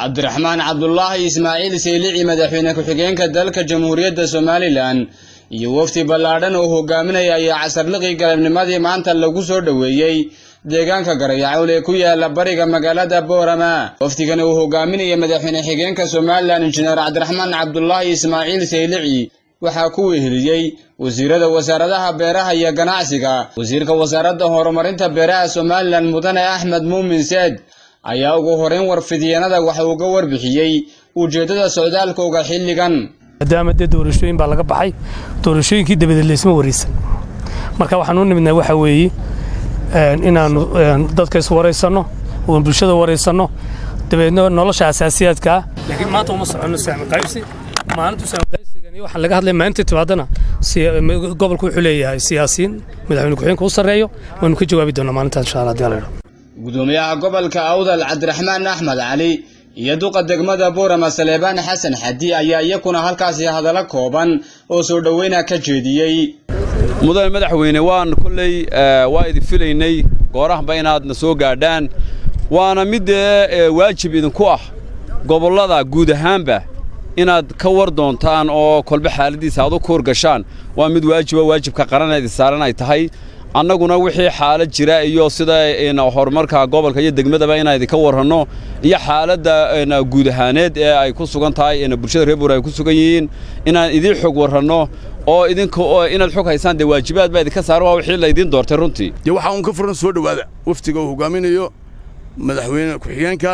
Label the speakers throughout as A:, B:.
A: cabdiraxmaan cabdulaahi ismaaciil saylici madaxweyne ku-xigeenka dalka jamhuuriyadda somalilan iyo wafdi ballaadhan oo hogaaminaya ayaa casarliqii galabnimadii maanta lagu soo dhoweeyey deegaanka garayacowl ee ku yaala bariga magaalada boorama wafdigani uu hogaaminaya madaxweyne xigeenka somalilan injineer cabdiraxmaan cabdulaahi ismaaciil saylici waxaa ku weheliyey wasiirada wasaaradaha beeraha iyo ganacsiga wasiirka wasaaradda horumarinta beeraha somalilan mudane axmed muumin seed ayaa ugu horeyn warfidyenada waxa uu ga warbixiyey ujeeddada socdaalkooga xilligan
B: maadaama dee doorashooyin baa laga baxay doorashooyinkii dabadeed laysma waraysan marka waxaan u nimidnaa waxaa weeye inaannu dadka iswaraysanno oon bulshada waraysanno dabeedna nolosha asaasiyaadkaa laakiin maanta uma soconno saami qaybsi maalintu saami qaybsigani waxaan laga hadlaya maalinta timaadana gobolku wuxuu leeyahay siyaasiyiin madaxweyne ku-xigeenka u sarreeyo waanu ka jawaabi doonaa maalintaas insha allah hadii alla yidhaho
A: gudoomiyaha gobolka awdal cabdiraxmaan axmed cali iyo duqa degmada boorama saleebaan xasan xadi ayaa iyakuna halkaasi hadallo kooban oo soo dhoweyna ka jeediyey
C: mudane madaxweyne waan kolley waa idin filaynay goorahanba inaadna soo gaadhaan waana mid dee waajib idinku ah gobollada guud ahaanba inaad ka war doontaan oo kolbe xaaladdiisa aad u kuur gashaan waa mid waajiba waajibka qaran idin saaran ay tahay annaguna wixii xaalad jira iyo sida horumarka gobolka iyo degmadaba inaan idinka warranno iyo xaaladda guud ahaaneed ee ay ku sugan tahay bulshada reer buur ay ku sugan yihiin inaan idiin xog warranno oo idinka inaad xog haysaan dee waajibaad baa idinka saaran waa wixii laydiin doortay runtii
D: dee waxaa uun ka furan soo dhowaada waftiga uu hogaaminayo madaxweyne ku-xigeenka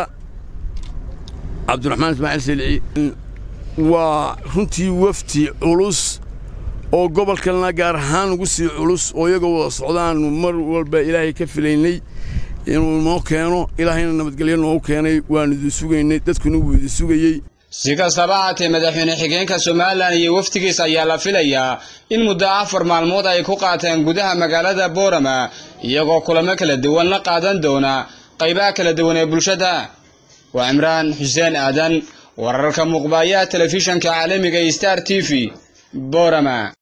D: cabdiraxmaan ismaaciil salici waa runtii wafti culus oo gobolkalena gaar ahaan ugu sii culus oo iyaga wada socdaannu mar walba ilaahay ka filaynay inuu noo keeno ilaahayna nabadgelyo noogu keenay waannu idin sugaynay dadkuna wuu idin sugayey
A: si kastaba haatee madaxweyne xigeenka somalilan iyo wafdigiis ayaa la filayaa in muddo afar maalmood ay ku qaateen gudaha magaalada boorama iyagoo kulamo kala duwan la qaadan doona qaybaha kala duwan ee bulshada waa cimraan xuseen aadan wararka muuqbaayaha telefishanka caalamiga star t v boorama